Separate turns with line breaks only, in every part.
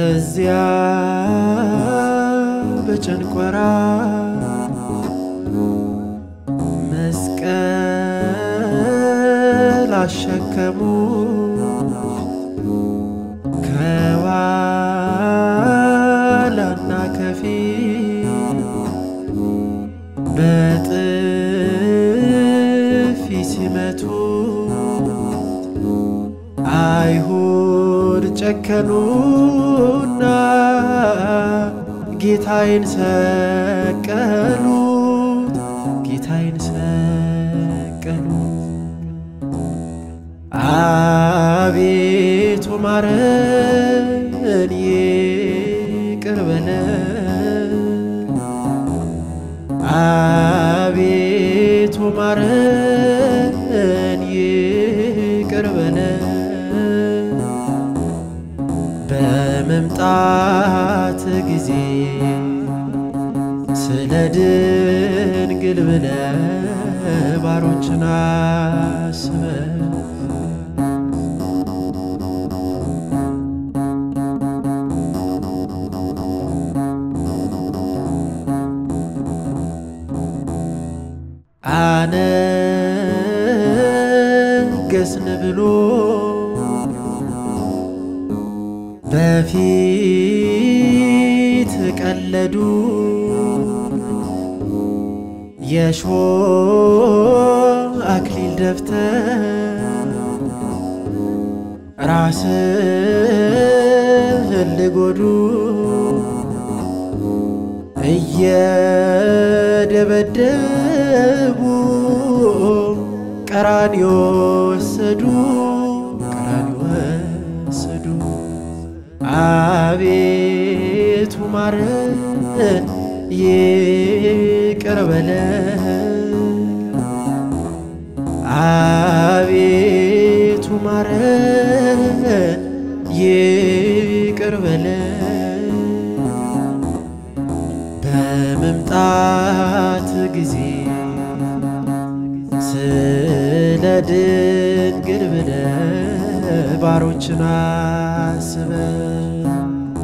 በዚያ በጭንቆራ መስቀል አሸከሙ ከኋላና ከፊት በጥፊ ሲመቱ አይሁድ ጨከኑና ጌታዬን ሰቀሉት፣ ጌታዬን ሰቀሉት። አቤቱ ማረን፣ ይቅር በለን። አቤቱ ማረን፣ ይቅር በለን። በመምጣት ጊዜ ስለ ድንግል ብለ ባሮችን አስበን አነገስን ብሎ በፊት ቀለዱ የሾህ አክሊል ደፍተር ራስህን ልጎዱ እየደበደቡ ቀራንዮ ወሰዱ ቀራንዮ ወሰዱ። አቤቱ ማረን፣ ይቅር በለን። አቤቱ ማረን፣ ይቅር በለን። በመምጣት ጊዜ ስለ ድንግል ብለ ባሮችን አስበን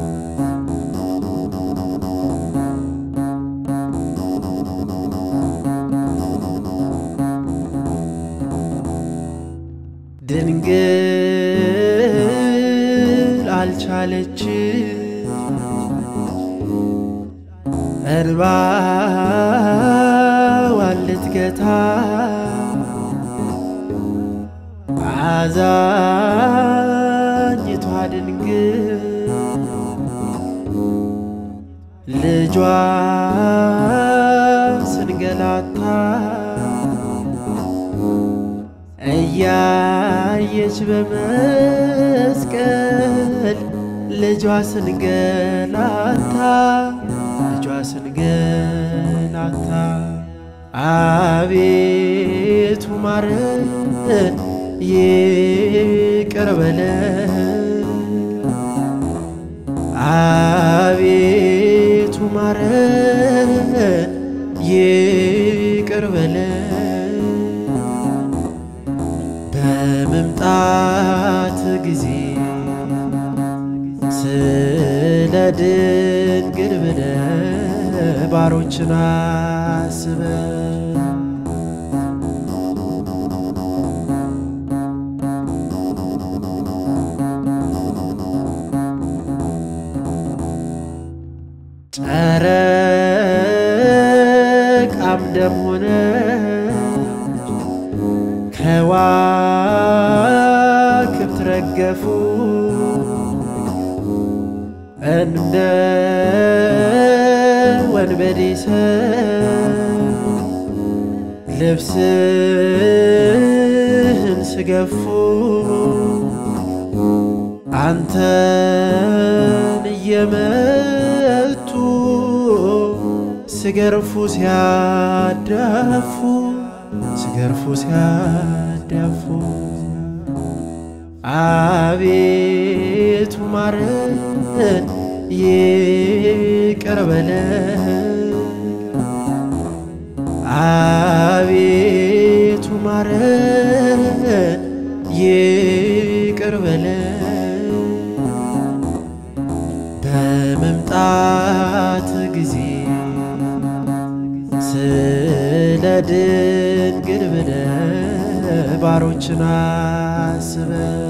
ድንግል አልቻለች እንባዋን ልትገታ አዛኝቷ ድንግል ልጇ ስንገላታ እያየች በመስቀል ልጇ ስንገላታ ልጇ ስንገላታ አቤቱ ማረን ይቅር በለን አቤቱ ማረን ይቅር በለን በመምጣት ጊዜ ስለ ድንግል ብለ ባሮችን አስበን ጨረቃም ደም ሆነ ከዋክብት ረገፉ እንደ ወንበዴ ሰው ልብስህን ስገፉ አንተን እየመቱ ስገርፉ ሲያዳፉ ስገርፉ ሲያዳፉ አቤቱ ማረን ይቅር በለን አቤቱ ማረን ይቅር በለን በመምጣት ጊዜ ስለ ድንግል ብለህ ባሮችን አስበህ